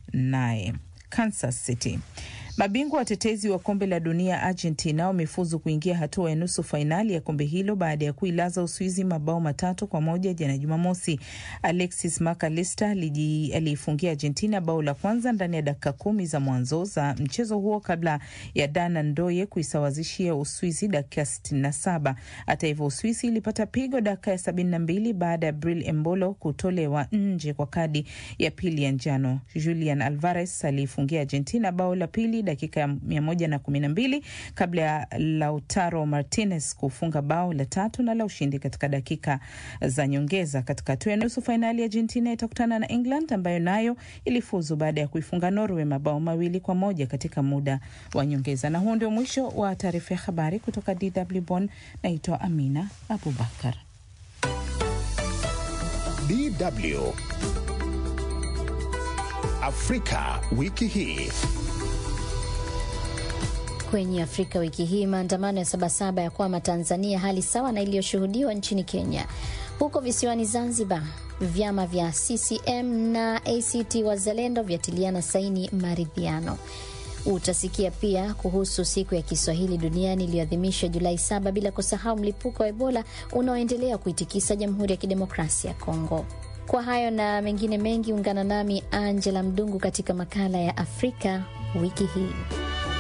naye. Kansas City. Mabingwa watetezi wa kombe la dunia Argentina wamefuzu kuingia hatua ya nusu fainali ya kombe hilo baada ya kuilaza Uswizi mabao matatu kwa moja jana Jumamosi. Alexis McAllister aliifungia Argentina bao la kwanza ndani ya dakika kumi za mwanzo za mchezo huo kabla ya Dana Ndoye kuisawazishia Uswizi dakika 67. Hata hivyo, Uswizi ilipata pigo dakika ya 72 baada ya Bril Embolo kutolewa nje kwa kadi ya pili ya njano. Julian Alvarez aliifungia Argentina bao la pili dakika ya mia moja na kumi na mbili kabla ya Lautaro Martinez kufunga bao la tatu na la ushindi katika dakika za nyongeza. Katika hatua ya nusu fainali, Argentina itakutana na England ambayo nayo ilifuzu baada ya kuifunga Norway mabao mawili kwa moja katika muda wa nyongeza. Na huo ndio mwisho wa taarifa ya habari kutoka DW Bonn. Naitwa Amina Abubakar. DW Afrika wiki hii. Kwenye Afrika wiki hii, maandamano ya Sabasaba ya kwama Tanzania, hali sawa na iliyoshuhudiwa nchini Kenya. Huko visiwani Zanzibar, vyama vya CCM na ACT Wazalendo vyatiliana saini maridhiano. Utasikia pia kuhusu siku ya Kiswahili duniani iliyoadhimishwa Julai saba, bila kusahau mlipuko wa Ebola unaoendelea kuitikisa Jamhuri ya Kidemokrasia ya Kongo. Kwa hayo na mengine mengi, ungana nami Angela Mdungu katika makala ya Afrika wiki hii.